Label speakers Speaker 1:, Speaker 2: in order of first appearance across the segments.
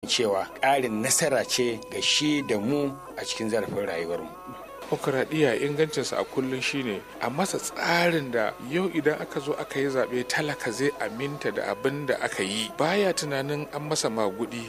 Speaker 1: cewa ƙarin nasara ce ga shi da mu a cikin zarafin rayuwarmu
Speaker 2: demokuraɗiyya ingancinsa a kullum shine a masa tsarin da yau idan aka zo aka yi zaɓe talaka zai aminta da abin da aka yi baya tunanin an masa magudi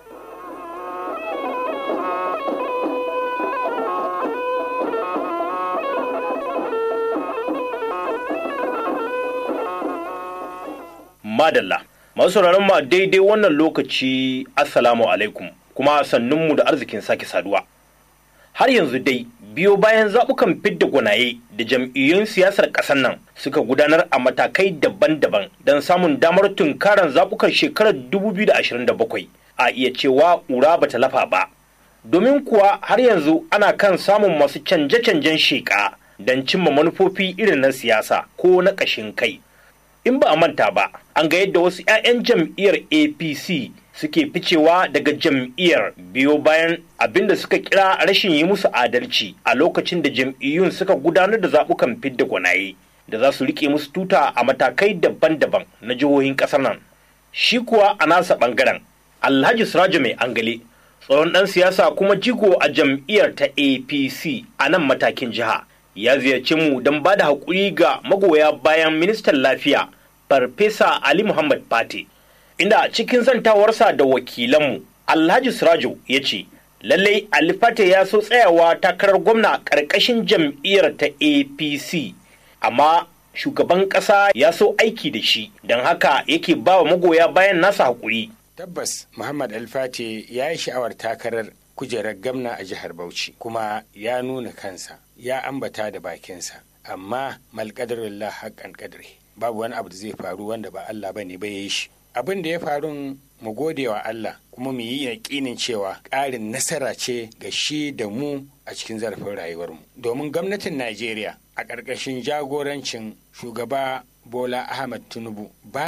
Speaker 3: madalla masu sauraron mu a daidai wannan lokaci assalamu alaikum kuma sannunmu da arzikin sake saduwa har yanzu dai biyo bayan zaɓukan fidda gwanaye da jam'iyyun siyasar ƙasar nan suka gudanar a matakai daban-daban don samun damar tunkaran zaɓukan shekarar 2027 a iya cewa ƙura bata lafa ba domin kuwa har yanzu ana kan samun masu canje-canjen sheƙa don cimma manufofi irin na siyasa ko na ƙashin kai in ba a manta ba an ga yadda wasu 'ya'yan jam'iyyar apc suke ficewa daga jam'iyyar biyo bayan abin da suka kira rashin yi musu adalci a lokacin da jam'iyyun suka gudanar da zaɓukan fidda gwanaye da za su rike musu tuta a matakai daban-daban na jihohin ƙasar nan shi kuwa a nasa ɓangaren alhaji sirajo mai angale tsohon ɗan siyasa kuma jigo a jam'iyyar ta apc a nan matakin jiha ya ziyarci mu don ba da haƙuri ga magoya bayan ministan lafiya farfesa ali muhammad fate inda cikin zantawarsa da wakilanmu alhaji sirajo ya ce lallai ali fate ya so tsayawa takarar gwamna ƙarƙashin jam'iyyar ta apc amma shugaban ƙasa ya so aiki da shi don haka yake ba wa magoya bayan nasa haƙuri
Speaker 1: tabbas muhammad alfate ya yi sha'awar takarar kujerar gamna a jihar bauchi kuma ya nuna kansa ya ambata da bakinsa amma malƙadarillah haƙƙan ƙadari babu wani abu da zai faru wanda ba Allah ba ne ba ya yi shi abin da ya faru mu gode wa Allah kuma mu yi yaƙinin cewa ƙarin nasara ce ga shi da mu a cikin zarafin rayuwarmu domin gwamnatin Najeriya a ƙarƙashin jagorancin shugaba Bola Ahmad Tinubu ba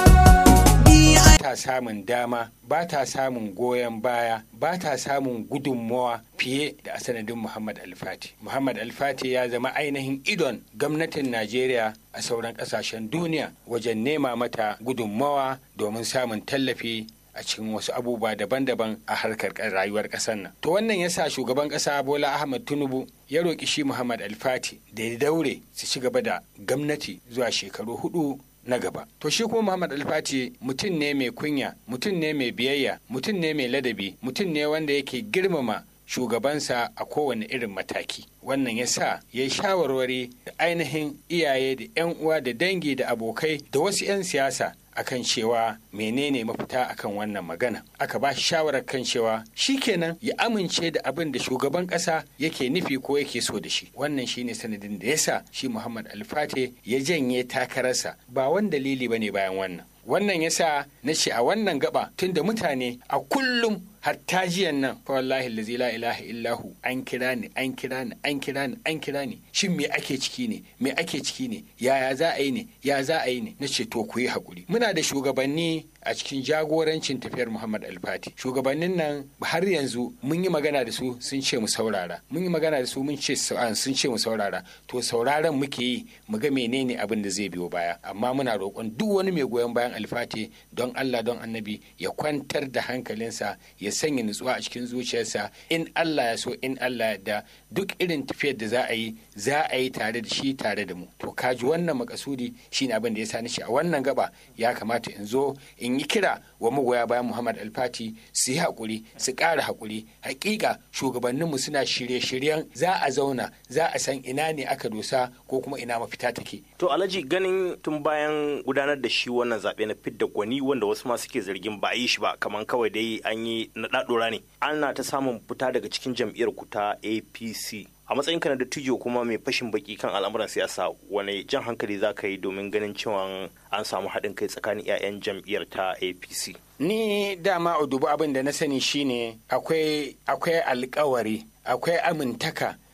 Speaker 1: ta samun dama ba ta samun goyon baya ba ta samun gudunmawa fiye da sanadin Muhammad Alfati. Muhammad Alfati ya zama ainihin idon gwamnatin Najeriya a sauran ƙasashen duniya wajen nema mata gudunmawa domin samun tallafi a cikin wasu abubuwa daban-daban a harkar rayuwar ƙasar nan. To wannan ya sa shugaban ƙasa Bola Ahmad Tinubu ya roƙi shi Muhammad Alfati da ya daure su ci gaba da gwamnati zuwa shekaru hudu na gaba. To shi kuma Muhammad Alfati mutum ne mai kunya, mutum ne mai biyayya, mutum ne mai ladabi, mutum ne wanda yake girmama shugabansa a kowane irin mataki. Wannan ya sa ya yi shawarwari da ainihin iyaye da 'yan uwa da dangi da abokai da wasu 'yan siyasa akan cewa menene mafita akan wannan magana aka ba shi shawarar kan cewa shi kenan ya amince da abin da shugaban ƙasa yake nufi ko yake so da shi wannan shine sanadin da yasa shi Muhammad Alfate ya janye takararsa ba wani dalili bane bayan wannan wannan yasa na ce a wannan gaba tunda mutane a kullum hatta jiyan nan fa wallahi allazi la ilaha illahu an kira ni an kira ni an kira ni an kira ni shin me ake ciki ne me ake ciki ne yaya za a yi ne ya za a yi ne na ce to ku yi hakuri muna da shugabanni a cikin jagorancin tafiyar Muhammad Alfati shugabannin nan har yanzu mun yi magana da su sun ce mu saurara mun yi magana da su mun ce sun ce mu saurara to sauraron muke yi mu ga menene abin da zai biyo baya amma muna roƙon duk wani mai goyon bayan Alfati don Allah don Annabi ya kwantar da hankalinsa ya sanya nutsuwa a cikin zuciyarsa in Allah ya so in Allah ya da duk irin tafiyar da za a yi za a yi tare da shi tare da mu to kaji wannan makasudi shine abin da ya sa ni shi a wannan gaba ya kamata in zo in yi kira wa magoya bayan Muhammad Alfati su yi haƙuri su ƙara haƙuri hakika shugabanninmu suna shirye-shiryen za a zauna za a san ina ne aka dosa ko kuma ina mafita take
Speaker 3: to alhaji ganin tun bayan gudanar da shi wannan zaɓe na fidda gwani wanda wasu ma suke zargin ba a yi shi ba kamar kawai dai an yi na ɗaɗora ne ana ta samun fita daga cikin jam'iyyar ku ta apc a matsayin ka na dattijo kuma mai fashin baki kan al'amuran siyasa wane jan hankali za ka yi domin ganin cewa an samu haɗin kai tsakanin 'ya'yan jam'iyyar ta apc
Speaker 1: ni dama a dubu abin da na sani shine akwai akwai alkawari akwai amintaka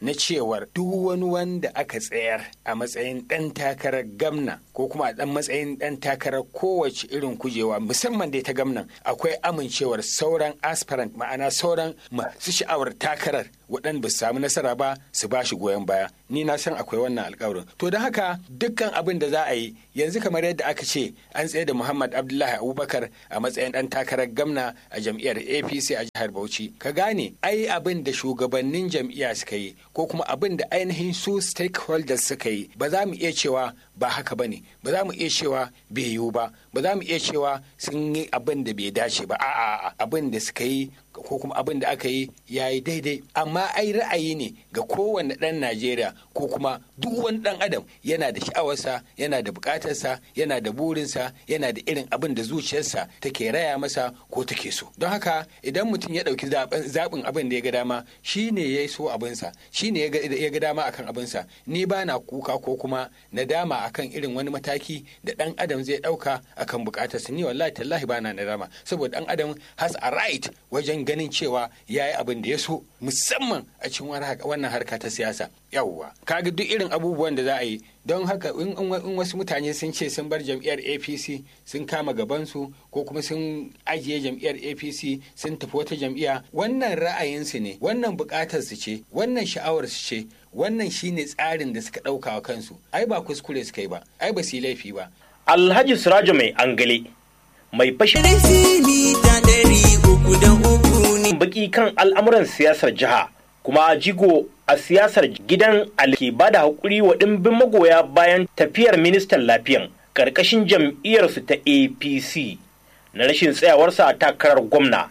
Speaker 1: na cewar duk wani wanda aka tsayar a matsayin ɗan takarar gamna ko kuma a ɗan matsayin ɗan takarar kowace irin kujewa musamman dai ta gamnan akwai amincewar sauran aspirant ma'ana sauran masu sha'awar takarar waɗanda ba su samu nasara ba su ba shi goyon baya ni na san akwai wannan alkawarin to don haka dukkan abin da za a yi yanzu kamar yadda aka ce an tsaye da muhammad abdullahi abubakar a matsayin ɗan takarar gamna a jam'iyyar apc a jihar bauchi ka gane ai abin da shugabannin jam'iyya suka yi ko kuma abin da ainihin su stakeholders suka yi ba za mu iya cewa ba haka ba ne ba za mu iya cewa bai yiwu ba ba za mu iya cewa sun yi abin da bai dace ba a'a abin da suka yi ko kuma abin da aka yi ya yi daidai amma ai ra'ayi ne ga kowane ɗan najeriya ko kuma duk wani ɗan adam yana da sha'awarsa yana da buƙatarsa yana da burinsa yana da irin abin da zuciyarsa take raya masa ko take so don haka idan mutum ya ɗauki zaɓin abin da ya ga dama shi ne ya so abinsa shi ne ya ga dama akan abinsa ni ba na kuka ko kuma nadama akan irin wani mataki da ɗan adam zai ɗauka akan buƙatarsa ni wallahi tallahi ba na nadama saboda ɗan adam has a right wajen ganin cewa ya yi abin da ya so musamman a cikin wannan harka ta siyasa yawwa kaga duk irin abubuwan da za a yi don haka in wasu mutane sun ce sun bar jam'iyyar apc sun kama gabansu ko kuma sun ajiye jam'iyyar apc sun tafi wata jam'iyya wannan ra'ayinsu ne wannan bukatar su ce wannan sha'awar su ce wannan shine tsarin da suka ɗauka wa kansu ai ba kuskure suka yi ba ai ba su yi laifi ba
Speaker 3: alhaji sirajo mai angale mai fashe baki kan al'amuran siyasar jiha kuma jigo a siyasar gidan alke ba da haƙuri wa ɗimbin magoya bayan tafiyar ministan lafiyan ƙarƙashin jam'iyyarsu ta apc na rashin tsayawarsa a takarar gwamna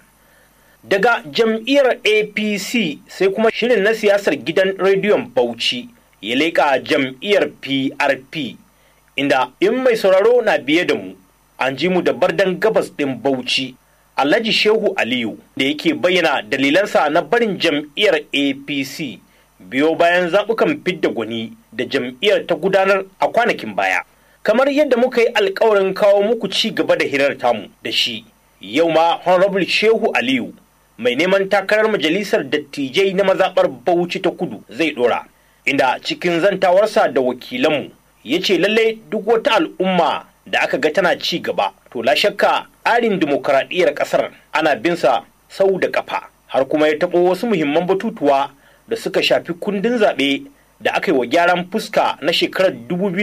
Speaker 3: daga jam'iyyar apc sai kuma shirin na siyasar gidan rediyon bauchi ya leƙa jam'iyyar prp inda in mai sauraro na biye da mu an ji mu da bardan gabas ɗin bauchi Alhaji Shehu Aliyu da yake bayyana dalilansa na barin jam'iyyar APC biyo bayan zaɓukan fidda gwani da jam'iyyar ta gudanar a kwanakin baya. Kamar yadda muka yi alkawarin kawo muku ci gaba da hirar tamu da shi, yau ma Honorable Shehu Aliyu mai neman takarar majalisar dattijai na mazaɓar Bauchi ta kudu zai ɗora, inda cikin zantawarsa da wakilanmu ya ce lallai duk wata al'umma da aka ga tana ci gaba to la shakka tsarin dimokuraɗiyyar ƙasar ana binsa sau da ƙafa har kuma ya taɓo wasu muhimman batutuwa da suka shafi kundin zaɓe da aka yi wa gyaran fuska na shekarar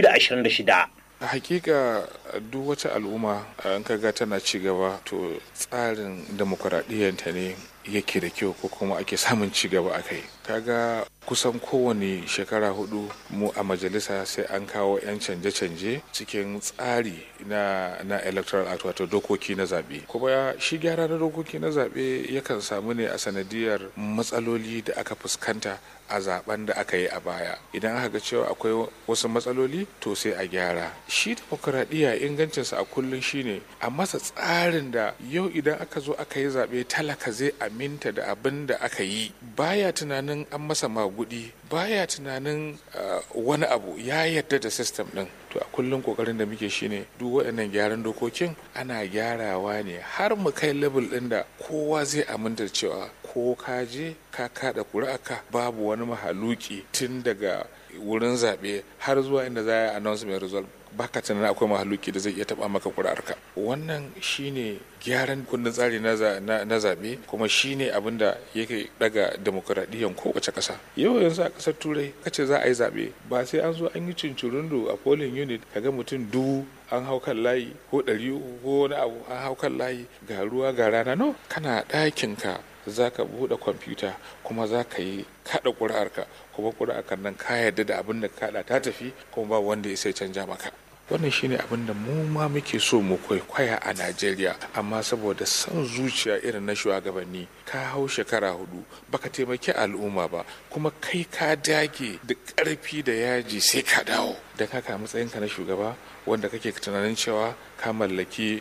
Speaker 3: 2026
Speaker 2: a hakika duk wata al'umma an kaga tana ci gaba to tsarin demokuraɗiyyanta ne yake da kyau ko kuma ake samun ci gaba a kai kaga kusan kowane shekara hudu mu a majalisa sai an kawo 'yan canje-canje cikin tsari na, na electoral act wato dokoki na zaɓe kuma shi gyara na dokoki na zaɓe yakan samu ne a sanadiyar matsaloli da aka fuskanta a zaben da aka yi a baya idan aka ga cewa akwai wasu matsaloli to sai a gyara shi demokuraɗiyya ingancinsa a kullum shine a masa tsarin da yau idan aka zo aka yi zaɓe talaka zai aminta da abin da aka yi baya tunanin an masa magudi baya tunanin uh, wani abu ya yarda da system din to a kullum kokarin da muke shine duk waɗannan gyaran dokokin ana gyarawa ne har mu kai level ɗin da kowa zai aminta cewa ko ka je ka kada ƙuri'aka babu wani mahaluki tun daga wurin zaɓe har zuwa inda za a yi announcement result baka tunanin akwai mahaluki da zai iya taba maka kuri'arka wannan shine gyaran kundin tsari na zaɓe kuma shine abin da yake daga demokuraɗiyyar kowace ƙasa yau yanzu a ƙasar turai kace za a yi zaɓe ba sai an zo an yi cincirindo a polling unit kaga mutum dubu an hau kan layi ko ɗari ko wani abu an hau kan layi ga ruwa ga rana no kana ɗakinka za ka buɗe kwamfuta kuma za ka yi kaɗa ƙuri'arka kuma ƙuri'arka nan ka yarda da abin da kaɗa ta tafi kuma ba wanda ya sai canja maka wannan shine abin da mu ma muke so mu kwaikwaya a najeriya amma saboda son zuciya irin na shugabanni ka hau shekara hudu baka taimaki al'umma ba kuma kai ka dage da ƙarfi da yaji sai ka dawo don haka matsayinka na shugaba wanda kake tunanin cewa ka mallaki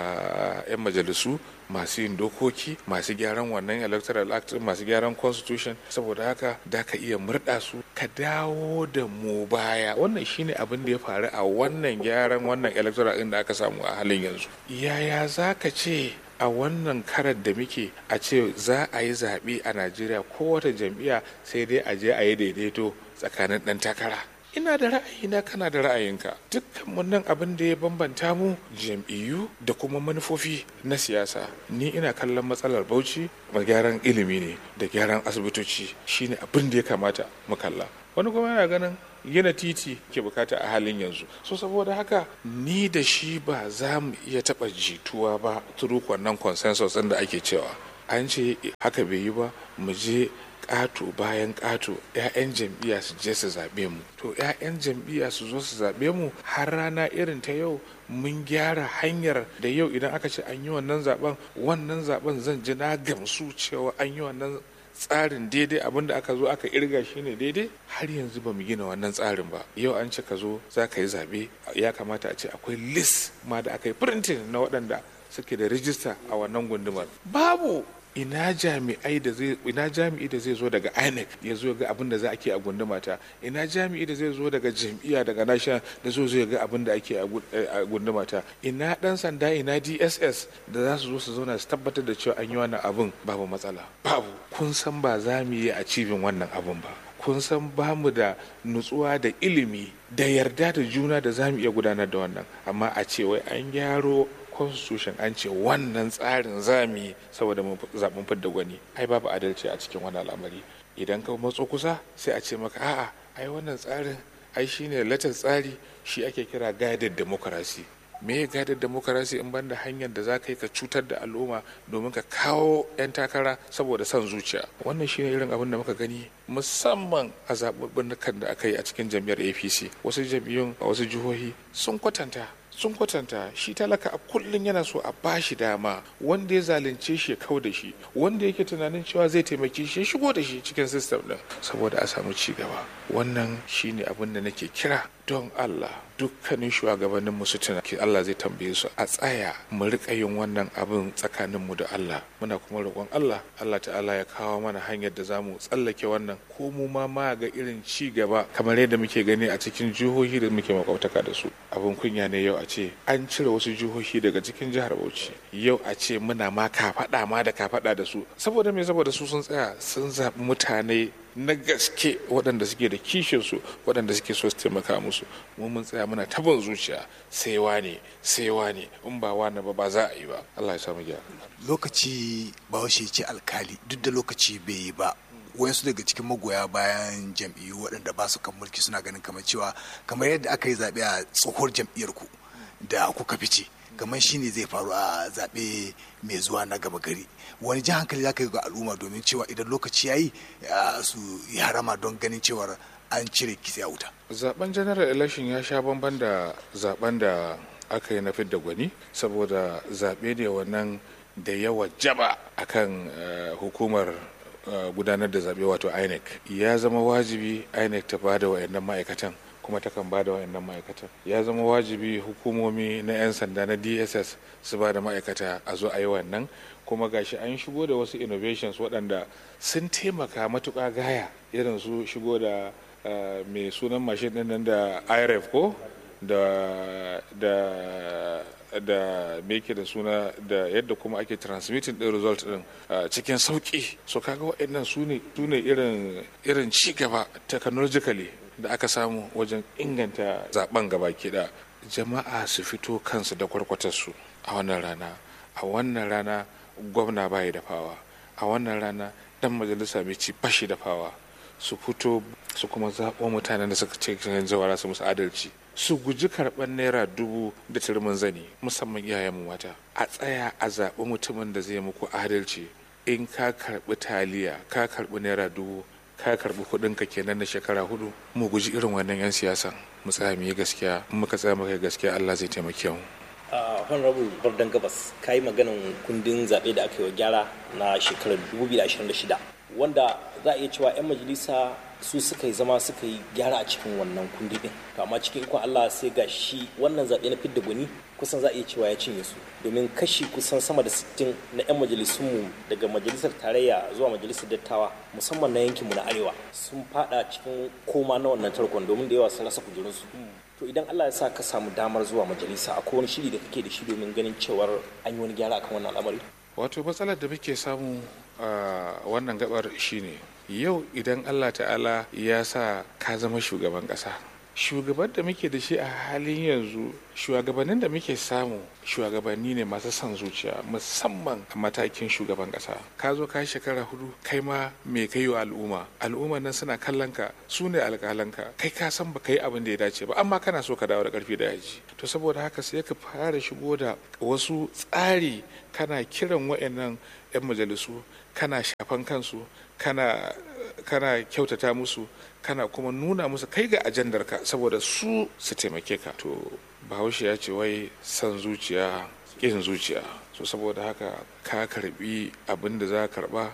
Speaker 2: 'yan majalisu masu yin dokoki masu gyaran wannan electoral act masu gyaran constitution saboda haka da ka iya murɗa su ka dawo da mu baya wannan shine abin da ya faru a wannan gyaran wannan electoral din da aka samu a halin yanzu yaya za ka ce a wannan karar da muke a ce za a yi zaɓe a najeriya kowace jam'iyya sai dai a je a yi daidaito tsakanin ɗan takara ina da ra'ayina kana da ra'ayinka dukkan nan abin da ya bambanta mu jam'iyyu da kuma manufofi na siyasa ni ina kallon matsalar bauchi ma gyaran ilimi ne da gyaran asibitoci shine abin da ya kamata mu kalla wani kuma yana ganin gina titi ke bukata a halin yanzu so saboda haka ni da shi ba za mu iya taɓa jituwa ba turu wannan consensus da ake cewa an ce haka bai yi ba mu je ƙato bayan ƙato 'ya'yan jam'iyya su je su zaɓe mu to 'ya'yan jam'iyya su zo su zaɓe mu har rana irin ta yau mun gyara hanyar da yau idan aka ce an yi wannan zaben wannan zaben zan ji na gamsu cewa an yi wannan tsarin daidai abinda aka zo aka irga shi ne daidai har yanzu ba mu gina wannan tsarin ba yau an ce ka zo za ka yi zaɓe ya kamata a ce akwai list ma da aka yi printing na waɗanda suke da rijista a wannan gundumar babu ina jami'ai da zai ina jami'i da zai zo daga INEC ya zo ga abin da za ake a gunduma ta ina jami'i da zai zo daga jam'iyya daga national da zo zo ga abin da ake a gunduma ta ina dan sanda ina DSS da za su zo su zauna su tabbatar da cewa an yi wannan abin babu matsala babu kun san ba za mu yi a cibin wannan abin ba kun san ba mu da nutsuwa da ilimi da yarda da juna da za mu iya gudanar da wannan amma a ce wai an gyaro constitution an ce wannan tsarin zami saboda zaɓen fidda gwani ai babu adalci a cikin wani al'amari idan ka matso kusa sai a ce maka a'a ai wannan tsarin ai shine latar tsari shi ake kira guided democracy me ya guided democracy in banda hanyar da za ka yi ka cutar da al'umma domin ka kawo 'yan takara saboda son zuciya wannan shine irin abin da muka gani musamman a zaɓuɓɓukan da aka yi a cikin jam'iyyar apc wasu jam'iyyun a wasu jihohi sun kwatanta sun kwatanta shi talaka a kullum yana so a bashi dama wanda ya zalunce shi ya kau da shi wanda yake tunanin cewa zai taimake shi ya shigo da shi cikin sistem din saboda a samu ci gaba wannan shine abin da nake kira don Allah dukkanin shugabannin mu su tuna Allah zai tambaye su a tsaya mu rika yin wannan abin tsakanin mu da Allah muna kuma roƙon Allah Allah ta'ala ya kawo mana hanyar da zamu tsallake wannan ko mu ma ma ga irin ci gaba kamar yadda muke gani a cikin jihohi da muke makwabtaka da su abin kunya ne yau a ce an cire wasu jihohi daga cikin jihar Bauchi yau a ce muna ma kafaɗa ma da kafaɗa da su saboda me saboda su sun tsaya sun zaɓi mutane na gaske waɗanda suke da kishinsu waɗanda suke so su taimaka musu mu mun tsaya muna taban zuciya sai wane sai wane in ba wane ba ba za a yi ba Allah ya samu gyara
Speaker 4: lokaci bahaushe ce alkali duk da lokaci bai yi ba wayansu daga cikin magoya bayan jam'iyyu waɗanda ba su kan mulki suna ganin kamar cewa kamar yadda aka yi zaɓe a tsohuwar jam'iyyar ku da kuka fice kamar shi ne zai faru a zaɓe mai zuwa na gaba gari wani jan hankali za ka yi ga al'umma domin cewa idan lokaci ya yi su yi harama don ganin cewar an cire kitse a wuta
Speaker 2: zaben general election ya sha bamban da zaben da aka yi na fidda gwani saboda zaɓe ne wannan da yawa jaba akan hukumar gudanar da zaɓe wato inec ya zama wajibi inec ta bada wayannan ma'aikatan kuma takan ba da wayannan ma'aikatan ya zama wajibi hukumomi na 'yan sanda na dss su ba da ma'aikata a zo a yi wannan kuma gashi an shigo da wasu innovations waɗanda sun taimaka matuƙa gaya irin su shigo da mai sunan mashin ɗin nan da irf ko da da da me yake da suna da yadda kuma ake transmitting din result din cikin sauki so kaga waɗannan su ne irin irin ci gaba technologically da aka samu wajen inganta zaben gaba da jama'a su fito kansu da kwarkwatarsu a wannan rana a wannan rana gwamna bayi da fawa a wannan rana dan majalisa mai ci bashi da fawa su fito su kuma zaɓo mutanen da suka ce cikin zawara su musu adalci su guji karɓar naira dubu da turmin zani musamman iyayenmu mata a tsaya a zaɓi mutumin da zai muku adalci in ka karɓi taliya ka karɓi naira dubu ka karɓi kuɗin ka kenan na shekara hudu mu guji irin wannan 'yan siyasan mu tsaya mu yi gaskiya in muka tsaya muka yi gaskiya Allah zai taimake mu
Speaker 3: a honorable bardan gabas ka yi maganan kundin zaɓe da aka yi wa gyara na shekarar 2026 wanda za a iya cewa 'yan majalisa su suka yi zama suka yi gyara a cikin wannan kundi din to amma cikin ikon Allah sai ga shi wannan zaɓe na fidda gwani kusan za a iya cewa ya cinye su domin kashi kusan sama da 60 na 'yan majalisunmu daga majalisar tarayya zuwa majalisar dattawa musamman na yankinmu na arewa sun fada cikin koma na wannan tarkon domin da yawa sun rasa kujerunsu
Speaker 5: to idan Allah ya sa ka samu damar zuwa majalisa akwai wani shiri da kake da shi domin ganin cewar an yi wani gyara akan wannan al'amari
Speaker 2: wato matsalar da muke samu a wannan gabar shine yau idan allah ta'ala ya sa ka zama shugaban kasa shugaban da muke da shi a halin yanzu shugabannin da muke samu shugabanni ne masu son zuciya musamman a matakin shugaban kasa ka zo ka shekara hudu kai ma me kai wa al'umma al'umma nan suna kallon ka su ne alƙalanka kai ka san ba yi abin da ya dace ba amma kana so ka dawo da karfi da yaji to saboda haka sai ka fara shigo da wasu tsari kana kiran wa'annan 'yan majalisu kana shafan kansu kana kana kyautata musu kana kuma nuna musu kai ga ajandarka saboda su su taimake ka to bahaushe ya ce wai san zuciya ƙin zuciya so saboda haka ka karbi abin da za ka karba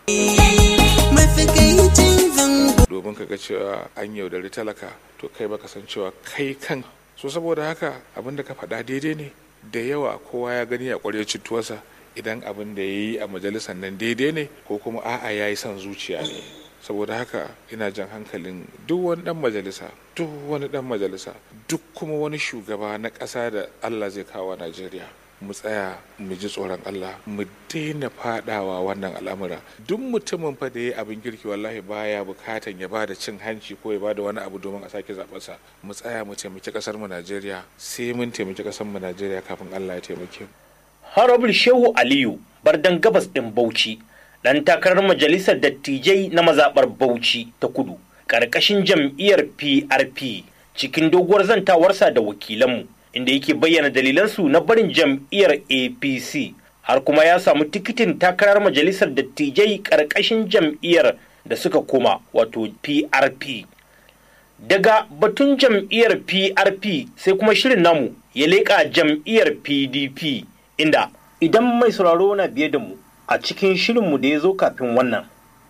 Speaker 2: domin ka ga cewa an yaudari talaka to kai baka san cewa kai kan so saboda haka abin da ka faɗa daidai ne da yawa kowa ya gani a ƙwarya cituwarsa idan abin da ya yi a majalisar nan daidai ne ko kuma a'a ya yi son zuciya ne saboda haka ina jan hankalin duk wani dan majalisa duk wani dan majalisa duk kuma wani shugaba na ƙasa da allah zai kawo najeriya mu tsaya mu ji tsoron allah mu daina fadawa wannan al'amura duk mutumin fa da ya abin kirki wallahi baya bukatan ya bada cin hanci ko ya bada wani abu domin a sake zaɓarsa mu tsaya mu taimaki ƙasar mu najeriya sai mun taimaki ƙasar mu najeriya kafin allah ya taimake mu
Speaker 3: Honorable Shehu Aliyu bardan gabas ɗin Bauchi ɗan takarar majalisar dattijai na mazaɓar Bauchi ta kudu ƙarƙashin jam'iyyar PRP cikin doguwar zantawarsa da wakilanmu inda yake bayyana dalilansu na barin jam'iyyar APC har kuma ya samu tikitin takarar majalisar dattijai ƙarƙashin jam'iyyar da suka koma wato PRP. Daga batun jam'iyyar PRP sai kuma shirin namu ya leƙa jam'iyyar PDP. inda idan mai sauraro na biye da mu a cikin shirinmu da ya zo kafin wannan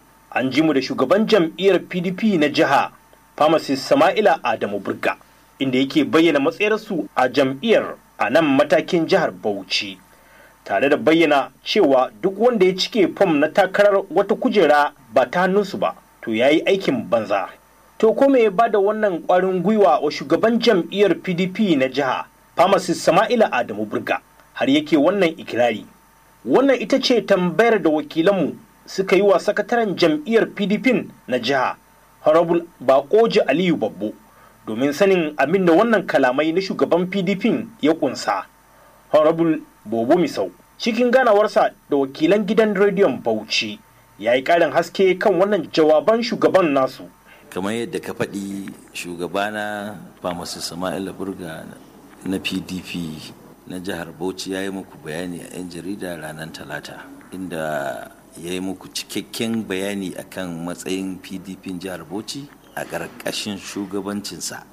Speaker 3: an ji mu da shugaban jam'iyyar pdp na jiha pharmacist sama'ila adamu burga inda yake bayyana matsayarsu a jam'iyyar a nan matakin jihar bauchi tare da bayyana cewa duk wanda ya cike fom na takarar wata kujera ba ta hannunsu ba to ya yi aikin banza to ko me ya ba da wannan kwarin gwiwa wa shugaban jam'iyyar pdp na jiha pharmacist sama'ila adamu burga har yake wannan ikirari wannan ita ce tambayar da wakilanmu suka yi wa sakataren jam'iyyar pdp na jiha honorable bakoji aliyu babbo domin sanin abin da wannan kalamai na shugaban pdp ya kunsa honorable bobo misau cikin ganawarsa da wakilan gidan rediyon bauchi ya yi ƙarin haske kan wannan jawaban shugaban nasu
Speaker 6: kamar yadda ka faɗi shugabana famasu sama'ila burga na pdp na jihar bauchi ya yi muku bayani a 'yan jarida ranar talata inda ya yi muku cikakken bayani akan matsayin pdp jihar bauchi a ƙarƙashin shugabancinsa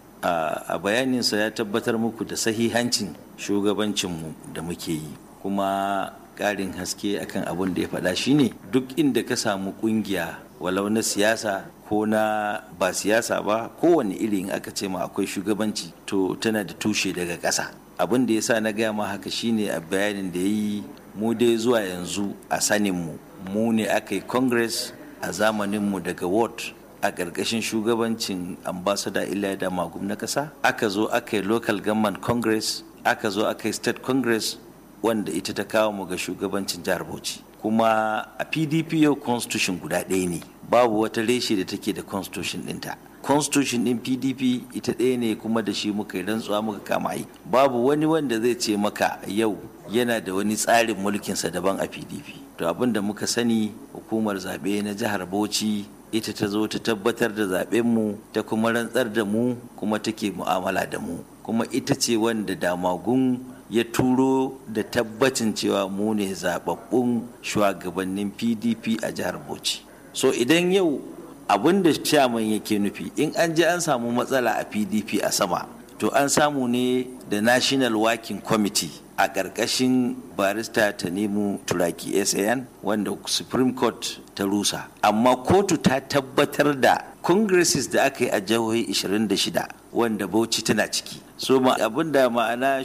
Speaker 6: a bayaninsa ya tabbatar muku da sahihancin shugabancinmu da muke yi kuma ƙarin haske akan abin da ya faɗa shine duk inda ka samu ƙungiya walau na siyasa ko na ba siyasa ba kowane irin aka ce ma akwai shugabanci to tana da tushe daga ƙasa abin da ya sa na gaya ma haka shine a bayanin da ya yi mu dai zuwa yanzu a saninmu mu ne aka yi congress a zamaninmu daga ward a ƙarƙashin shugabancin ambassador iliya da magum na ƙasa aka zo aka yi local government congress aka zo aka yi state congress wanda ita ta kawo mu ga shugabancin jihar bauchi kuma a pdp yau constitution guda ɗaya ne babu wata reshe da take da constitution ɗinta constitution din pdp ita ɗaya ne kuma da shi muka yi rantsuwa muka kama yi babu wani wanda zai ce maka yau yana da wani tsarin mulkinsa daban a pdp to abin da muka sani hukumar zaɓe na jihar bauchi ita ta zo ta tabbatar da zaɓenmu ta kuma rantsar da mu kuma take mu'amala da mu kuma ita ce wanda damagun ya turo da tabbacin cewa mu ne zababbun shugabannin pdp a jihar bauchi so idan yau abin da chairman yake nufi in an je an samu matsala a pdp a sama to an samu ne da national working committee a ƙarƙashin barista ta nemo turaki san wanda supreme court ta rusa amma kotu ta tabbatar da congresses da aka yi a jihohi 26 wanda bauchi tana ciki so ma abin da ma'ana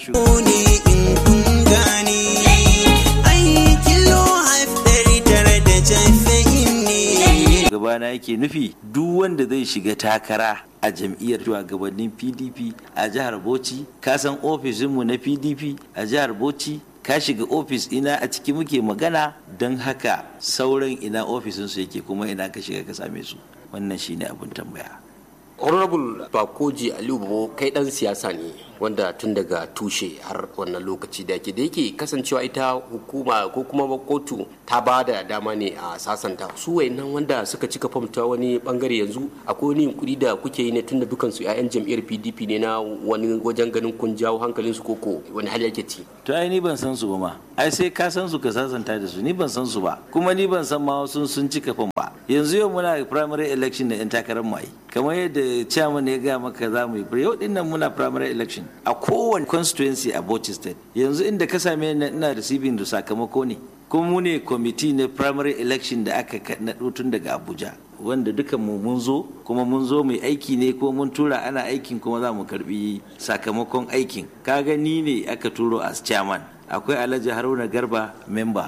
Speaker 6: shugabana yake nufi duk wanda zai shiga takara a jam'iyyar shugabannin pdp a jihar bauchi ka san ofishinmu na pdp a jihar bauchi ka shiga ofis ina a ciki muke magana don haka sauran ina ofisinsu yake kuma ina ka shiga ka same su wannan shine abin tambaya
Speaker 7: honorable bakoji aliyu bo kai dan siyasa ne wanda tun daga tushe har wannan lokaci da yake da yake kasancewa ita hukuma ko kuma kotu ta ba da dama ne a sasanta su wayannan wanda suka cika fam ta wani bangare yanzu akwai wani yunkuri da kuke yi ne tun da dukansu 'ya'yan jam'iyyar pdp ne na wani wajen ganin kun jawo hankalin su koko wani hali yake ci
Speaker 6: to ai ni ban san su ba ma ai sai ka san su ka sasanta da su ni ban san su ba kuma ni ban san ma sun sun cika fam ba yanzu yau muna primary election da yan takarar mu ai kamar yadda chairman ya gaya maka za mu yi yau din nan muna primary election a kowane constituency a Bauchi state yanzu inda ka same ni ina receiving da sakamako ne kuma mu ne committee na primary election da aka naɗo tun daga Abuja wanda dukan mu mun zo kuma mun zo mai aiki ne ko mun tura ana aikin kuma za mu karbi sakamakon aikin ka gani ne aka turo as chairman akwai Alhaji Haruna Garba member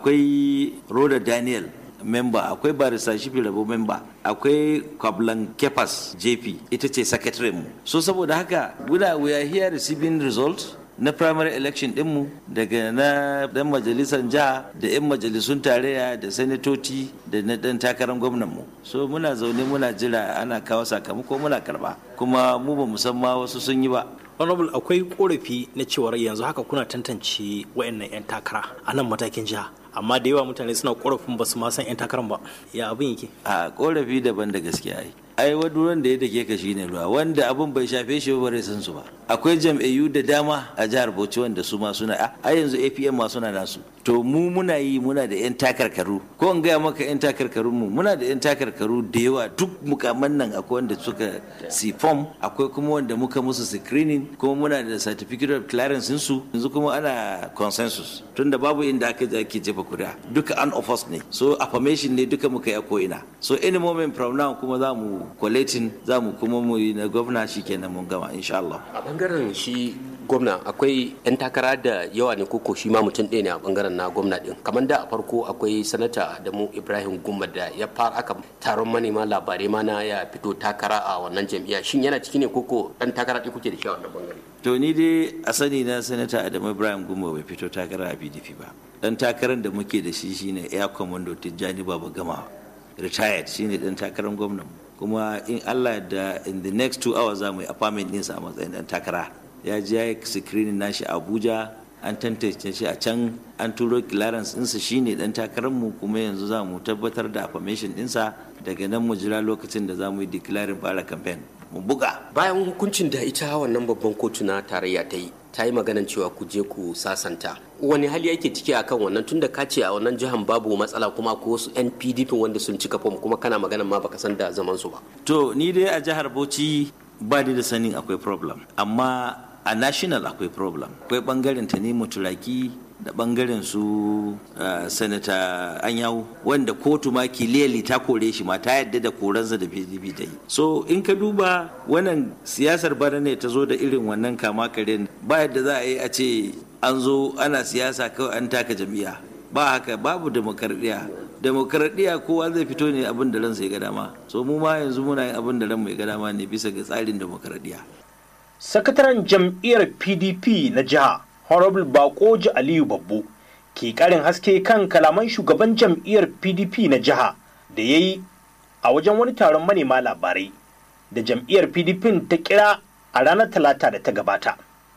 Speaker 6: akwai Roda Daniel memba akwai barista shifi rabo memba akwai kwablan kepas jp ita ce secretary mu so saboda haka guda we are here receiving result na primary election dinmu daga na dan majalisar jiha da 'yan majalisun tarayya da sanatoci da na dan takarar gwamnanmu so muna zaune muna jira ana kawo sakamako muna karba kuma mu ba musamman wasu sun yi ba
Speaker 3: honorable akwai korafi na cewar yanzu haka kuna tantance wayannan 'yan takara a nan matakin jiha amma da yawa mutane suna korafin ba su ma san 'yan takarar ba ya abin yake
Speaker 6: a korafi daban da gaskiya ai ai waduran da ya dake ka shine ruwa wanda abin bai shafe shi ba bai san su ba akwai jam'iyyu da dama a jihar Bauchi wanda su ma suna a yanzu APM ma suna nasu to mu muna yi muna da yan takarkaru ko in gaya maka yan takarkarun mu muna da yan takarkaru da yawa duk mukaman nan akwai wanda suka si form akwai kuma wanda muka musu screening kuma muna da certificate of clearance su yanzu kuma ana consensus tunda babu inda aka je ake jefa kuri'a duka an of us ne so affirmation ne duka muka yi a ko ina so any moment from now kuma za mu collating za mu kuma mu yi na gwamna shikenan mun gama insha Allah
Speaker 7: a bangaren shi gwamna akwai 'yan takara da yawa ne koko shi ma mutum ɗaya ne a bangaren na gwamna ɗin kamar da a farko akwai sanata adamu ibrahim gumma da ya fara aka taron manema labarai ma na ya fito takara a wannan jam'iyya shin yana ciki ne koko ɗan takara ɗaya kuke da shi a wannan bangare
Speaker 6: to ni dai a sani na sanata adamu ibrahim gumma bai fito takara a pdp ba dan takarar da muke da shi shine air commando tijjani baba gama retired shine dan takarar gwamnan kuma in allah da in the next two hours za mu yi appointment ɗinsa a matsayin dan takara ya je ya yi screening nashi abuja an tantance shi a can an turo clearance ɗinsa shine dan takararmu kuma yanzu za mu tabbatar da affirmation ɗinsa daga nan mu jira lokacin da za mu yi declaring fara campaign mu buga
Speaker 7: bayan hukuncin da ita wannan babban kotu na tarayya ta yi ta yi maganan cewa ku je ku sasanta wani hali yake ciki akan wannan tunda ka ce a wannan jihar babu matsala kuma ko wasu yan pdp wanda sun cika fom kuma kana maganan ma baka san da zaman su ba
Speaker 6: to ni dai a jihar bauchi ba ni da sanin akwai problem amma a national akwai problem akwai bangaren ta ne turaki da bangaren su uh, sanata anyawu wanda kotu ma kiliyali ta kore shi ma ta yadda da koransa da pdp ta yi so in ka duba wannan siyasar bana ne ta zo da irin wannan kama karen ba yadda za a yi a ce an zo ana siyasa kawai an taka jam'iyya ba haka babu demokaradiyya demokaradiyya kowa zai fito ne abin da ransa ya ga dama so mu ma yanzu muna yin abin da ranmu ya ga dama ne bisa ga tsarin demokaradiyya
Speaker 3: sakataren jam'iyyar pdp na jiha honorable bakoji aliyu babbo ke karin haske kan kalaman shugaban jam'iyyar pdp na jiha da ya yi a wajen wani taron manema labarai da jam'iyyar pdp ta kira a ranar talata da ta gabata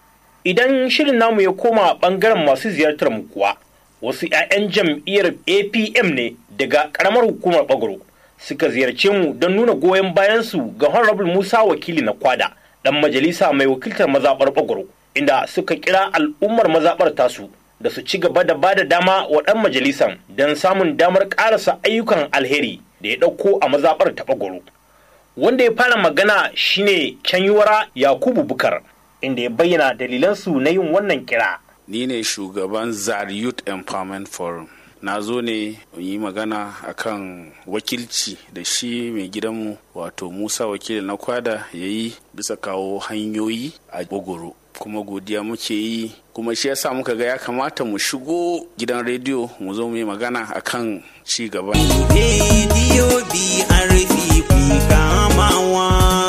Speaker 3: idan shirin namu ya koma bangaren masu ziyartar mu kuwa wasu 'ya'yan jam'iyyar apm ne daga karamar hukumar bagoro suka ziyarce mu don nuna goyon bayansu ga honorable musa wakili na kwada dan majalisa mai wakiltar mazaɓar bagoro inda suka kira al'ummar mazaɓar tasu da su ci gaba da ba da dama wa ɗan majalisan don samun damar ƙarasa ayyukan alheri da ya ɗauko a mazaɓar ta bagoro wanda ya fara magana shine canyuwara yakubu bukar inda ya bayyana dalilansu na yin wannan kira
Speaker 8: ni ne shugaban zar youth empowerment forum na zo ne yi magana akan wakilci da shi mai gidanmu wato musa wakili na kwada ya yi bisa kawo hanyoyi a bogoro kuma godiya muke yi kuma shi yasa muka ga ya kamata mu shigo gidan rediyo mu zo mu yi magana akan ci gaban
Speaker 9: rediyo BRP kamawa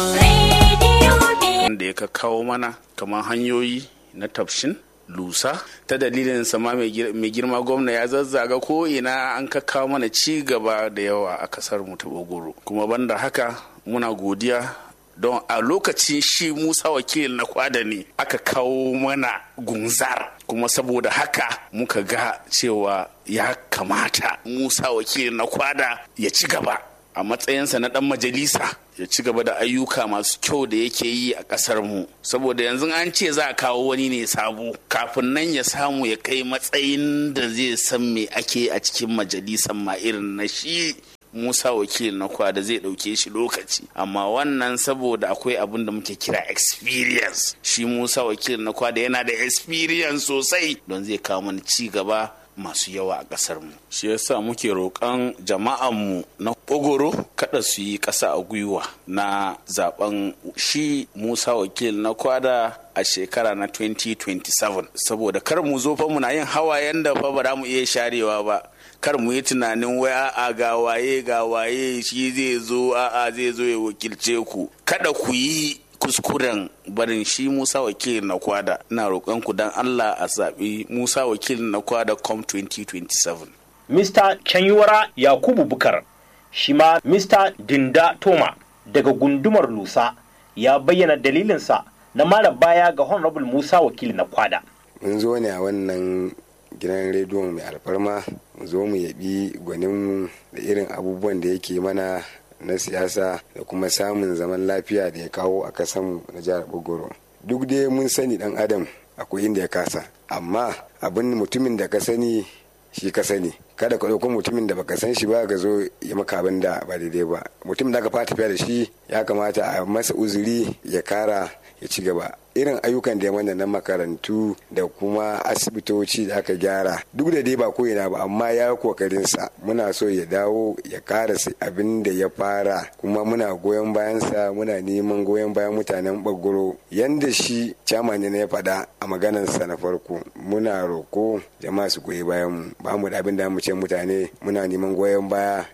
Speaker 8: da ya kawo mana kamar hanyoyi na tafshin lusa ta dalilin sama mai girma gwamna ya zazzaga ko ina an kawo mana ci gaba da yawa a kasar mu ta bogoro kuma banda haka muna godiya don a lokacin shi musa wakil na kwada ne aka kawo mana gunzar kuma saboda haka muka ga cewa ya kamata musa wakil na kwada ya ci gaba a matsayinsa na dan majalisa ya ci gaba da ayyuka masu kyau da yake yi a ƙasar mu saboda yanzu an ce za a kawo wani ne sabo kafin nan ya samu ya kai matsayin da zai san me ake a cikin majalisan ma irin na shi Musa wakil na kwa da zai ɗauke shi lokaci amma wannan saboda akwai abin da muke kira experience shi Musa wakil na kwa da yana da experience sosai don zai kawo mana ci gaba masu yawa a ƙasar mu shi yasa muke roƙon jama'anmu na ogoro kada su yi ƙasa a gwiwa na zaben shi musa wakil na kwada a shekara na 2027 saboda kar mu zo fa muna yin hawayen da fa ba za mu iya sharewa ba kar mu yi tunanin wai a'a ga waye ga waye shi zai zo a'a zai zo ya wakilce ku kada ku yi kuskuren barin shi Musa wakil na kwada na roƙon ku dan Allah a zaɓi Musa wakil na kwada com 2027
Speaker 3: Mr. Chanyuwara Yakubu Bukar shi ma Mr. Dinda Toma daga gundumar Lusa ya bayyana dalilinsa na mara baya ga Honorable Musa wakil na kwada.
Speaker 10: Mun zo ne a wannan gidan rediyon mai alfarma mu zo mu yabi gwanin da irin abubuwan da yake mana na siyasa da kuma samun zaman lafiya da ya kawo a kasan na jihar bogoro duk dai mun sani dan adam akwai inda ya kasa amma abin mutumin da ka sani shi ka sani kada ka ɗauko mutumin da baka san shi ba ka zo ya maka abin da ba daidai ba mutumin da aka fata tafiya da shi ya kamata a masa uzuri ya kara ya ci gaba irin ayyukan da ya mana na makarantu da kuma asibitoci da aka gyara duk da dai ba ko'ina ba amma ya kokarinsa muna so ya dawo ya karasa abin da ya fara kuma muna goyon bayansa muna neman goyon bayan mutanen bagoro yanda shi chairman ne ya faɗa a maganarsa na farko muna roko jama'a su goyi bayan mu ba mu da abin da mu ce mutane muna neman goyon baya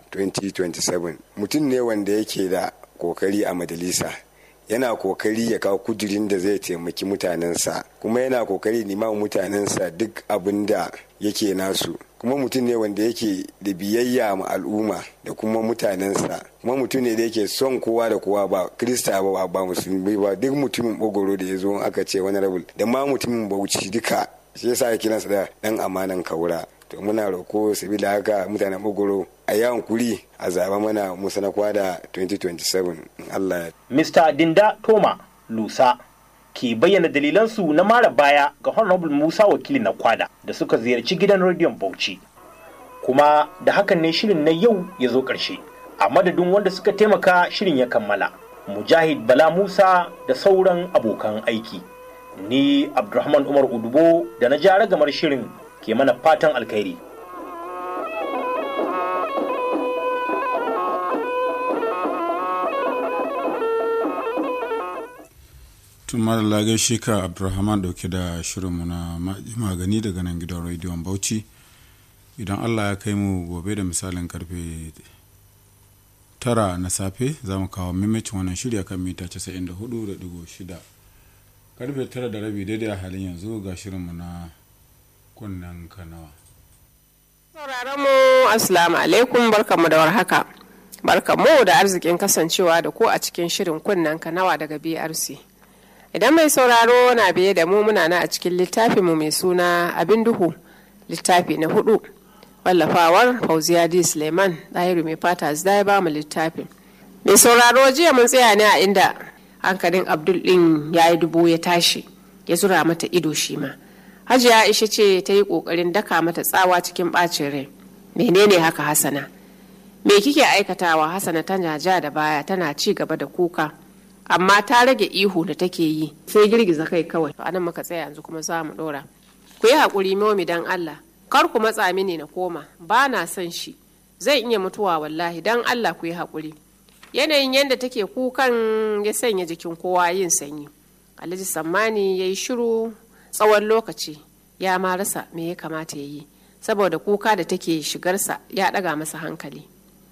Speaker 10: 2027 mutum ne wanda yake da kokari a majalisa yana kokari ya kawo kudirin da zai taimaki mutanensa kuma yana kokari nima mutanensa duk abin da yake nasu kuma mutum ne wanda yake da biyayya ma al'umma da kuma mutanensa kuma mutum ne da yake son kowa da kowa ba krista ba ba musulmi ba duk mutumin bogoro da ya zo aka ce wani rabul da ma mutumin bauchi duka shi yasa ya kiransa da dan amanan kaura to muna roko sabila haka mutanen bogoro a yawon kuri a zaba mana musa na kwada 2027 Allah ya
Speaker 3: Mr. Dinda Toma Lusa ke bayyana dalilansu na mara baya ga Honorable Musa wakili na kwada da suka ziyarci gidan rediyon Bauchi. Kuma da hakan ne shirin na yau ya zo ƙarshe. A madadin wanda suka taimaka shirin ya kammala. Mujahid Bala Musa da sauran abokan aiki. Ni Abdulrahman Umar Udubo da na ja ragamar shirin ke mana fatan alkhairi.
Speaker 11: tun mara gaishe ka abdulrahman dauke da shirinmu na magani daga nan gidan rediyon bauchi idan allah ya kai mu gobe da misalin karfe tara na safe za mu kawo mimicin wannan shirya kan mita 94.6 karfe tara da rabi daidai a halin yanzu ga shirinmu na kunnen kanawa
Speaker 12: sauraron mu assalamu alaikum barkamu da warhaka barkamu da arzikin kasancewa da ku a cikin shirin kunnen kanawa daga brc idan mai sauraro na biye da mu muna na a cikin littafinmu mai suna abin duhu littafi na hudu wallafawar fauziya d suleiman ɗahiru mai fata zai ya ba mu littafin mai sauraro jiya mun tsaya ne a inda hankalin abdul ɗin ya yi dubu ya tashi ya zura mata ido shi ma hajiya aisha ce ta yi ƙoƙarin daka mata tsawa cikin ɓacin rai menene haka hasana me kike aikatawa hasana tana ja da baya tana ci gaba da kuka amma ta rage ihu da take yi sai girgiza kai kawai to anan muka tsaya yanzu kuma za mu dora ku yi haƙuri momi dan Allah kar ku matsa mini na koma ba na son shi zai iya mutuwa wallahi dan Allah ku yi haƙuri yanayin yadda take kukan ya sanya jikin kowa yin sanyi alhaji sammani ya yi shiru tsawon lokaci ya ma rasa me ya kamata ya yi saboda kuka da take shigarsa ya ɗaga masa hankali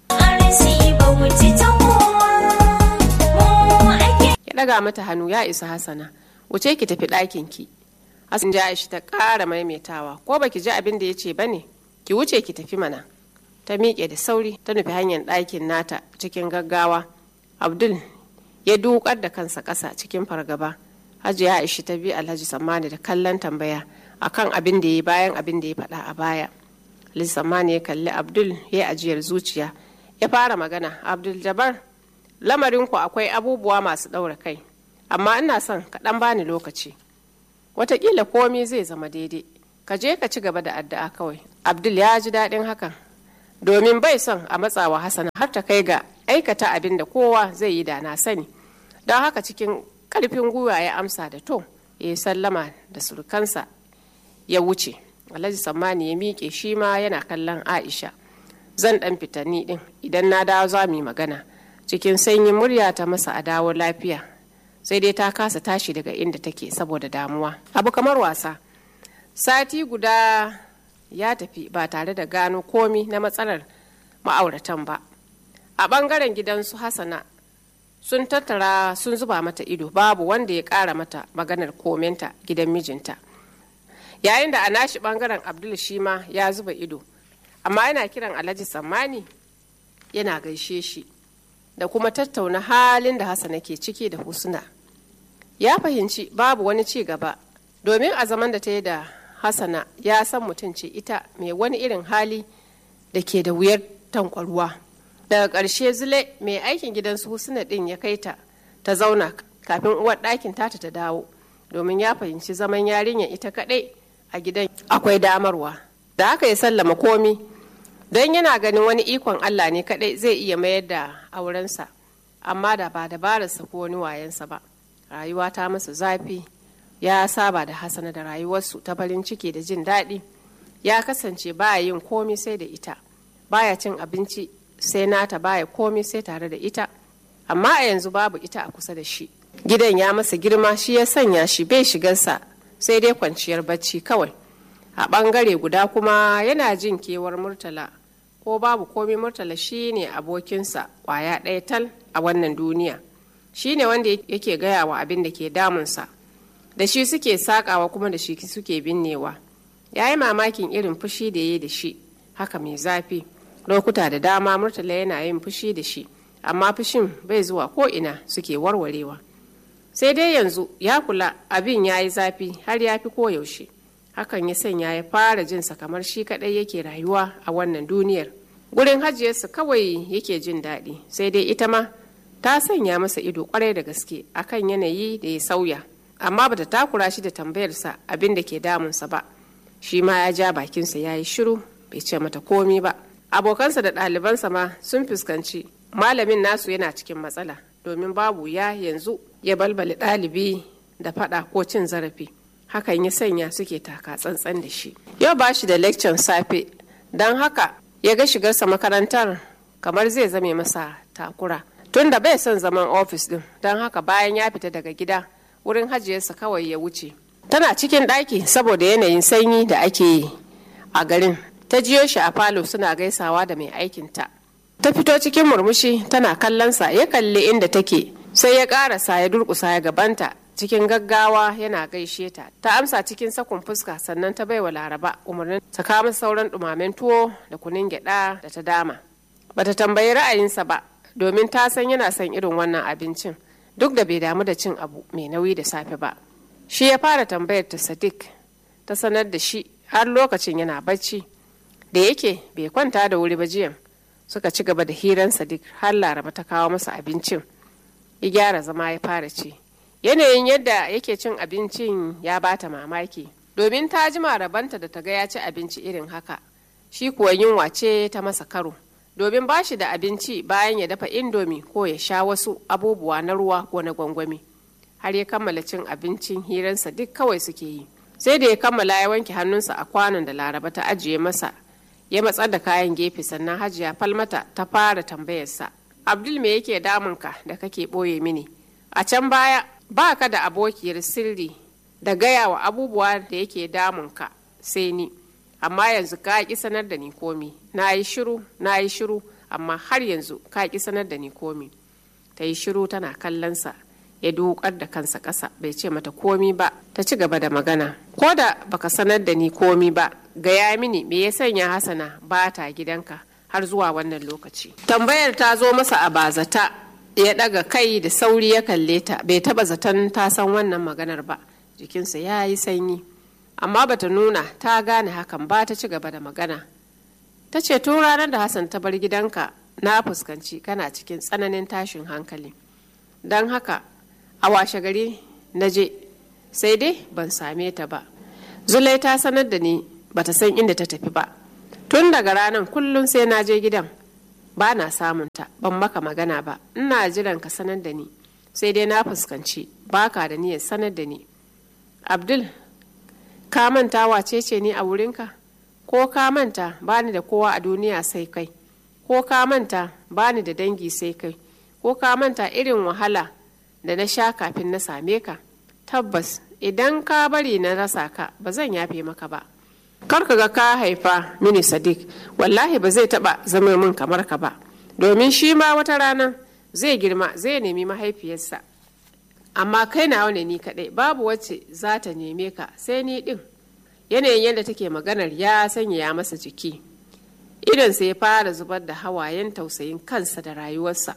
Speaker 12: ya ɗaga mata hannu ya isa hasana wuce ki tafi ɗakin ki hasan ja'ishi ta ƙara maimaitawa ko baki ji abin da ya ce ba ne ki wuce ki tafi mana ta miƙe da sauri ta nufi hanyar ɗakin nata cikin gaggawa abdul ya dukar da kansa ƙasa cikin fargaba hajiya aisha ta bi alhaji sammani da kallon tambaya akan abin da ya yi bayan abin da ya faɗa a baya alhaji sammani ya kalli abdul ya yi ajiyar zuciya ya fara magana abdul jabar lamarinku akwai abubuwa masu ɗaura kai amma ina son ka ɗan bani lokaci watakila komi zai zama daidai ka je ka ci gaba da addu'a kawai abdul ya ji daɗin hakan domin bai son a matsawa hasana har ta kai ga aikata abin da kowa zai yi da na sani don haka cikin karfin gwiwa ya amsa da to ya yi sallama da surukansa ya wuce alhaji sammani ya miƙe shi ma yana kallon aisha zan ɗan fita ni ɗin idan na dawo za mu yi magana cikin sanyin murya ta masa a dawo lafiya sai dai ta kasa tashi daga inda take saboda damuwa abu kamar wasa sati guda ya tafi ba tare da gano komi na matsalar ma'auratan ba a ɓangaren gidansu hasana sun tattara sun zuba mata ido babu wanda ya ƙara mata maganar komenta gidan mijinta yayin da a nashi ɓangaren abdul shi ma ya zuba ido amma yana kiran alhaji sammani yana gaishe shi da kuma tattauna halin da hasana ke ciki da husna ya fahimci babu wani ci gaba domin a zaman da ta yi da hasana ya san mutum ce ita mai wani irin hali da ke da wuyar tankwarwa daga ƙarshe zule mai aikin gidan su husna ɗin ya kai ta ta zauna kafin uwar ɗakin tata ta dawo domin ya fahimci zaman yarinya ita kaɗai a gidan akwai damarwa da haka ya sallama komi don yana ganin wani ikon allah ne kaɗai zai iya mayar da aurensa amma da ba dabararsa ko wani wayansa ba rayuwa ta masa zafi ya saba da hasana da rayuwarsu ta farin ciki da jin daɗi ya kasance baya yin komi sai da ita baya cin abinci sai nata baya komi sai tare da ita amma a yanzu babu ita a kusa da shi gidan ya masa girma shi ya sanya shi bai shigarsa sai dai kwanciyar bacci kawai a ɓangare guda kuma yana jin kewar murtala ko babu komi murtala shi ne abokinsa kwaya ɗaya tal a wannan duniya shi ne wanda yake gaya wa abin da ke damunsa da shi suke sakawa kuma da shi suke binnewa ya yi mamakin irin fushi da ya yi da shi haka mai zafi lokuta da dama murtala yana yin fushi da shi amma fushin bai zuwa ko ina suke warwarewa sai dai yanzu ya kula abin ya yi zafi har ya fi koyaushe hakan ya sanya ya fara jinsa kamar shi kadai yake rayuwa a wannan duniyar gurin hajiyarsa kawai yake jin daɗi sai dai ita ma ta sanya masa ido kwarai da gaske akan yanayi da ya sauya amma bata takura shi da tambayarsa abin da ke damunsa ba shi ma ya ja bakinsa ya yi shiru bai ce mata komi ba abokansa da ɗalibansa ma sun fuskanci malamin nasu yana cikin matsala domin babu ya yanzu ya balbali ɗalibi da faɗa ko cin zarafi hakan ya sanya suke taka tsantsan da shi yau ba shi da lecture safe don haka ya ga shigarsa makarantar kamar zai zame masa takura tunda bai son zaman ofis din don haka bayan ya fita daga gida wurin hajiyarsa kawai ya wuce tana cikin ɗaki saboda yanayin sanyi da ake yi a garin ta jiyo shi a falo suna gaisawa da mai aikinta ta fito cikin murmushi tana kallonsa ya kalli inda take sai ya ƙarasa ya durƙusa ya gabanta cikin gaggawa yana gaishe ta ta amsa cikin sakun fuska sannan ta baiwa laraba umarnin ta kama sauran ɗumamen tuwo da kunun gyaɗa da ta dama bata tambayi ra'ayinsa ba domin ta san yana son irin wannan abincin duk da bai damu da cin abu mai nauyi da safe ba shi ya fara tambayar ta sadiq ta sanar da shi har lokacin yana bacci da yake bai kwanta da wuri ba jiyan suka ci gaba da hiran sadiq har laraba ta kawo masa abincin ya gyara zama ya fara ci yanayin yadda yake cin abincin ya bata mamaki domin ta jima rabanta da ta ga ya ci abinci irin haka shi kuwa yunwa ce ta masa karo domin ba shi da abinci bayan ya dafa indomi ko ya sha wasu abubuwa na ruwa ko na gwangwami har ya kammala cin abincin hiransa duk kawai suke yi sai da ya kammala ya wanke hannunsa a kwanon da laraba ta ajiye masa ya matsar da kayan gefe sannan hajiya falmata ta fara tambayarsa abdul me yake damunka da kake ɓoye mini a can baya ba ka da abokiyar sirri da gaya wa abubuwa da yake damunka sai ni amma yanzu ka ki sanar da ni komi na yi shiru na yi shiru amma har yanzu ka ki sanar da ni komi ta yi shiru tana kallonsa ya dukar da kansa ƙasa bai ce mata komi ba ta ci gaba da magana ko da baka sanar da ni komi ba gaya mini me ya sanya hasana ba ta gidanka har zuwa wannan lokaci tambayar ta zo masa a bazata ya daga kai da sauri ya kalle ta bai taba zaton ta san wannan maganar ba jikinsa ya yi sanyi amma bata nuna ta gane hakan ba ta ci gaba da magana ta ce tun ranar da hassan ta bar gidanka na fuskanci kana cikin tsananin tashin hankali don haka a washe gari na je sai dai ban same ta ba zulai ta sanar da ni bata san inda ta tafi ba tun daga ranar kullum sai na je gidan ba na samun ta ban maka magana ba ina jiran ka sanar da ni sai dai na fuskanci baka da niyyar sanar da ni abdul ka manta wace ce ni a wurinka ko ka manta bani da kowa a duniya sai kai ko ka manta bani da dangi sai kai ko ka manta irin wahala da na sha kafin na same ka tabbas idan ka bari na rasa ka ba zan yafe maka ba kar ka ga ka haifa mini sadiq wallahi ba zai taba zama min kamar ka ba domin shi ma wata rana zai girma zai nemi mahaifiyarsa amma kai nawa ne ni kadai babu wacce za ta neme ka sai ni din yanayin yadda take maganar ya sanya masa jiki idan sai ya fara zubar da hawayen tausayin kansa da rayuwarsa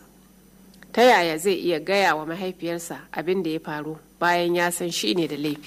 Speaker 12: ta yaya zai iya gaya wa mahaifiyarsa abin da ya faru bayan ya san shi ne da laifi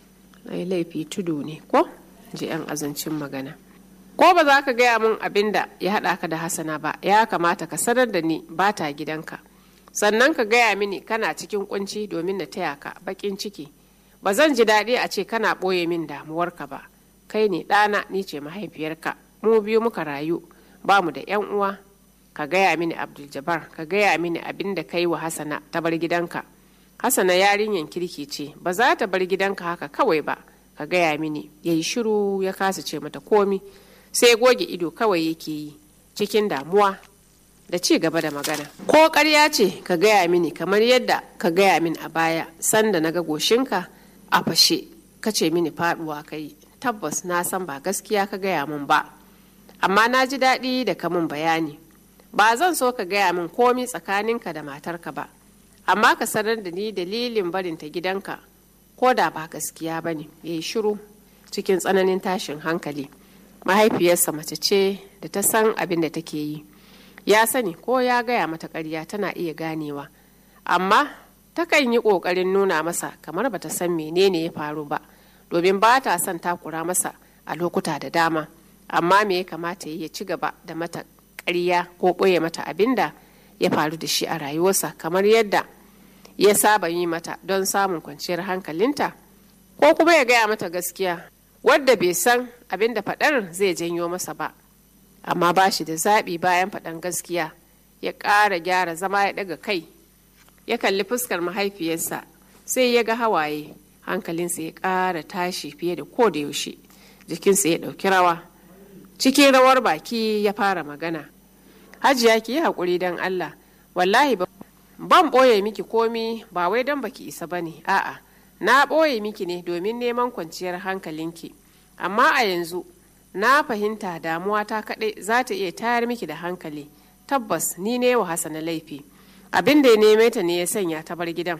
Speaker 12: ai laifi tudu ne ko ji 'yan azancin magana ko ba za ka gaya min abin da ya haɗa ka da hasana ba ya kamata ka sanar da ni ba ta gidanka sannan ka gaya mini kana cikin kunci domin na taya ka bakin ciki ba zan ji daɗi a ce kana ɓoye min damuwarka ba kai ne ɗana ni ce mahaifiyarka mu biyu muka rayu ba mu da 'yan uwa ka gaya mini abdul ka gaya mini abin da kai wa hasana ta bar gidanka hasana yarinyan kirki ce ba za ta bar gidanka haka kawai ba ka gaya mini ya yi shiru ya kasa ce mata komi sai goge ido kawai yake yi cikin damuwa da ci gaba da magana ko ƙarya ce ka gaya mini kamar yadda ka gaya min a baya sanda na ga goshinka a fashe ka ce mini faduwa kai tabbas na san ba gaskiya ka gaya min ba amma na ji daɗi da ka min bayani ba zan so ka gaya min komi tsakaninka da matarka ba amma ka sanar da ni dalilin barinta gidanka ko da ba gaskiya ba ne ya yi shiru cikin tsananin tashin hankali mahaifiyarsa mace ce da ta san abin da take yi ya sani ko ya gaya mata ƙarya tana iya ganewa amma takan yi ƙoƙarin nuna masa kamar bata san menene ya faru ba domin ba ta son takura masa a lokuta da dama amma me ya kamata ya ci gaba da mata ƙarya ko ɓoye mata abin da ya faru da shi a rayuwarsa kamar yadda ya saba yi mata don samun kwanciyar hankalinta ko kuma ya gaya mata gaskiya wadda bai san abin da faɗar zai janyo masa ba amma ba shi da zaɓi bayan faɗan gaskiya ya ƙara gyara zama ya ɗaga kai ya kalli fuskar mahaifiyarsa sai ya ga hawaye hankalinsa ya ƙara tashi fiye da ko da yaushe jikinsa ya ɗauki rawa cikin rawar baki ya fara magana hajiya ki yi haƙuri don allah wallahi ban ɓoye miki komi ba wai don baki isa ba ne a'a na ɓoye miki ne domin neman kwanciyar hankalinki amma a yanzu na fahimta damuwa ta kaɗai za ta iya tayar miki da hankali tabbas ni ne wa hasana laifi abin da ya neme ta ne ya sanya ta bar gidan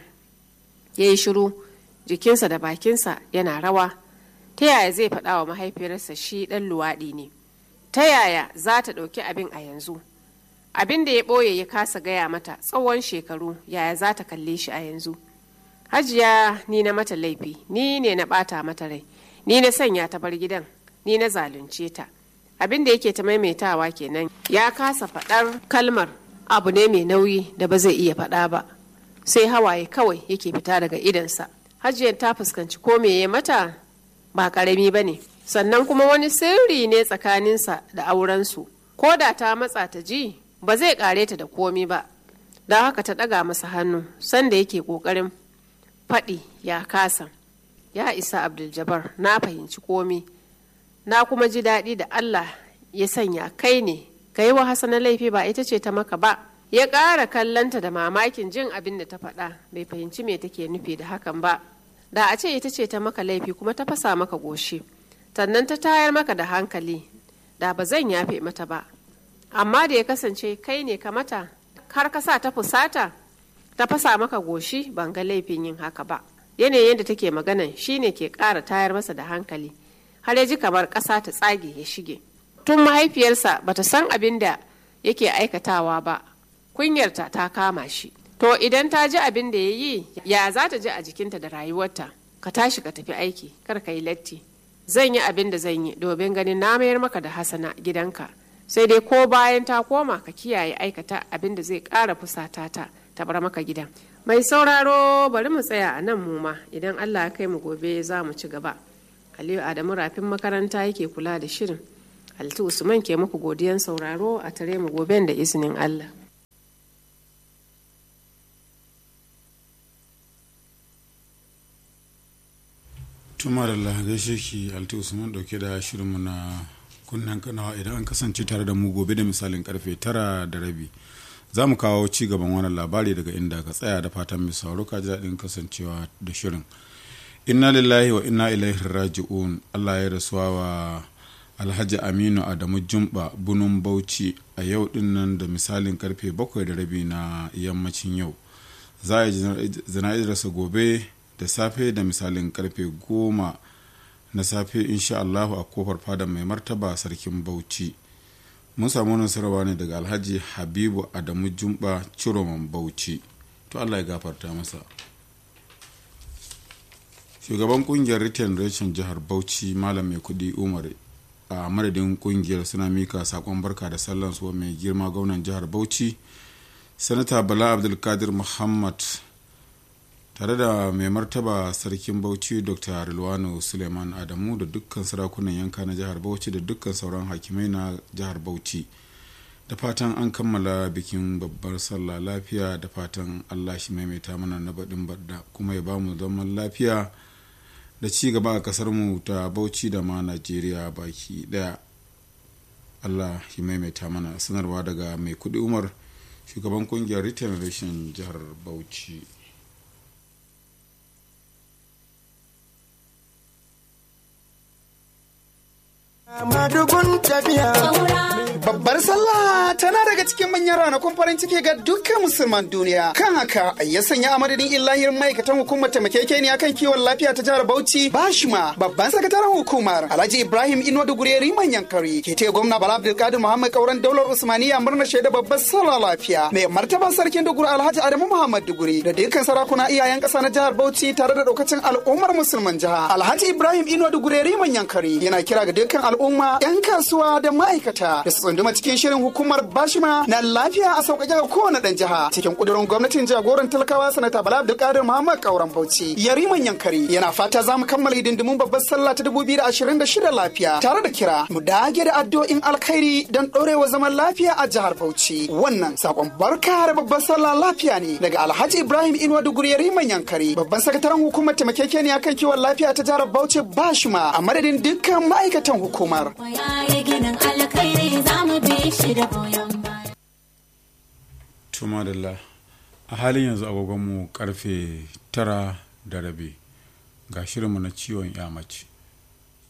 Speaker 12: ya yi shiru jikinsa da bakinsa yana rawa ta yaya zai faɗa wa mahaifiyarsa shi ɗan luwaɗi ne ta yaya za ta ɗauki abin a yanzu abin da ya ɓoye ya kasa gaya mata tsawon shekaru yaya za ta kalle shi a yanzu hajiya ni na mata laifi ni ne na ɓata mata rai ni na sanya ta bar gidan ni na zalunce ta abin da yake ta maimaitawa kenan ya kasa faɗar kalmar abu ne mai nauyi da ba zai iya faɗa ba sai hawaye kawai yake fita daga idansa hajiyar ta fuskanci ko me ya mata ba ƙarami ba ne sannan kuma wani sirri ne tsakaninsa da aurensu ko da ta matsa ta ji ba zai ƙare ta da komi ba don haka ta ɗaga masa hannu sanda yake ƙoƙarin faɗi ya kasa ya isa abdul na fahimci komi na kuma ji daɗi da Allah ya sanya kai ne ka yi wa hasana laifi ba ita ce ta maka ba ya ƙara kallanta da mamakin jin abin da ta faɗa bai fahimci me take nufi da hakan ba da a ce ita ce ta maka laifi kuma ta fasa maka goshi sannan ta tayar maka da hankali da ba zan yafe mata ba amma da ya kasance kai ne ka mata har ka sa ta fusata ta fasa maka goshi ban ga laifin yin haka ba yanayin yadda take maganan shine ke ƙara tayar masa da hankali har ya ji kamar ƙasa ta tsage ya shige tun mahaifiyarsa bata san abin da yake aikatawa ba kunyarta ta kama shi to idan ta ji abin da ya yi ya za ta ji a jikinta da rayuwarta ka tashi ka tafi aiki kar ka yi latti zan yi abin da zan yi domin ganin na mayar maka da hasana gidanka sai dai ko bayan ta koma ka kiyaye aikata abin da zai ƙara fusata ta ta bar maka gidan mai sauraro bari mu tsaya a nan mu ma idan allah ya kai mu gobe za mu ci gaba aliyu adamu rafin makaranta yake kula da shirin Halittu Usman ke muku godiyan sauraro a tare mu goben da izinin Allah.
Speaker 11: Tuma da Allah gaishe ki Alti Usman dauke da shirinmu na kunnen kanawa idan an kasance tare da mu gobe da misalin karfe tara da rabi. Za mu kawo ci gaban wannan labari daga inda ka tsaya da fatan mai sauro ka ji daɗin kasancewa da shirin. Inna lillahi wa inna ilaihi raji'un Allah ya rasuwa wa alhaji aminu adamu jumba bunun bauchi a yau din nan da misalin karfe bakwai da rabi na yammacin yau za a yi zana'izarsa gobe da safe da misalin karfe goma na safe insha allahu a kofar fada mai martaba sarkin bauchi mun samu nasarwa ne daga alhaji habibu adamu jumba ciroman bauchi to allah ya gafarta masa shugaban kungiyar return reshen jihar bauchi malam mai kudi umar a madadin kungiyar suna mika sakon barka da sallan su mai girma gwamnan jihar bauchi sanata bala abdulkadir muhammad tare da mai martaba sarkin bauchi dr rilwano suleiman adamu da dukkan sarakunan yanka na jihar bauchi da dukkan sauran hakimai na jihar bauchi da fatan an kammala bikin babbar sallah lafiya da fatan allah shi maimaita mana na baɗin badda kuma ya bamu zaman lafiya da ci gaba a kasar mu ta bauchi da ma najeriya baki daya allah shi maimaita mana sanarwa daga mai kudi umar shugaban kungiyar regeneration jihar bauchi
Speaker 13: Madugun tafiya. Babbar sallah tana daga cikin manyan ranakun farin ciki ga dukkan musulman duniya. Kan haka ya sanya a madadin illahir ma'aikatan hukumar taimakekeniya kan kiwon lafiya ta jihar Bauchi Bashima babban sakataren hukumar Alhaji Ibrahim Ino Dugureri manyan kari ke taya gwamna Bala Abdulkadir Muhammad Kauran Daular Usmaniya murnar shaida babbar sallah lafiya. Mai martaba sarkin Duguri Alhaji Adamu Muhammad Duguri da dukkan sarakuna iyayen ƙasa na jihar Bauchi tare da daukacin al'ummar musulman jiha. Alhaji Ibrahim Ino Dugureri manyan kari yana kira ga dukkan al'umma 'yan kasuwa da ma'aikata da su tsunduma cikin shirin hukumar bashima na lafiya a sauƙaƙe ga kowane ɗan jiha cikin ƙudurin gwamnatin jagoran talakawa sanata bala abdulkadir muhammad kauran bauchi yariman yankari yana fata za mu kammala hidindimun babbar sallah ta dubu biyu da ashirin da shida lafiya tare da kira mu dage da addu'o'in alkhairi don ɗorewa zaman lafiya a jihar bauchi wannan sakon barka da babbar sallah lafiya ne daga alhaji ibrahim inuwa duguri yariman yankari babban sakataren hukumar taimakekeniya kan kiwon lafiya ta jihar bauchi bashima a madadin dukkan ma'aikatan hukumar
Speaker 11: Tumadalla a halin yanzu agogonmu karfe tara da rabi ga shirinmu na ciwon yamaci.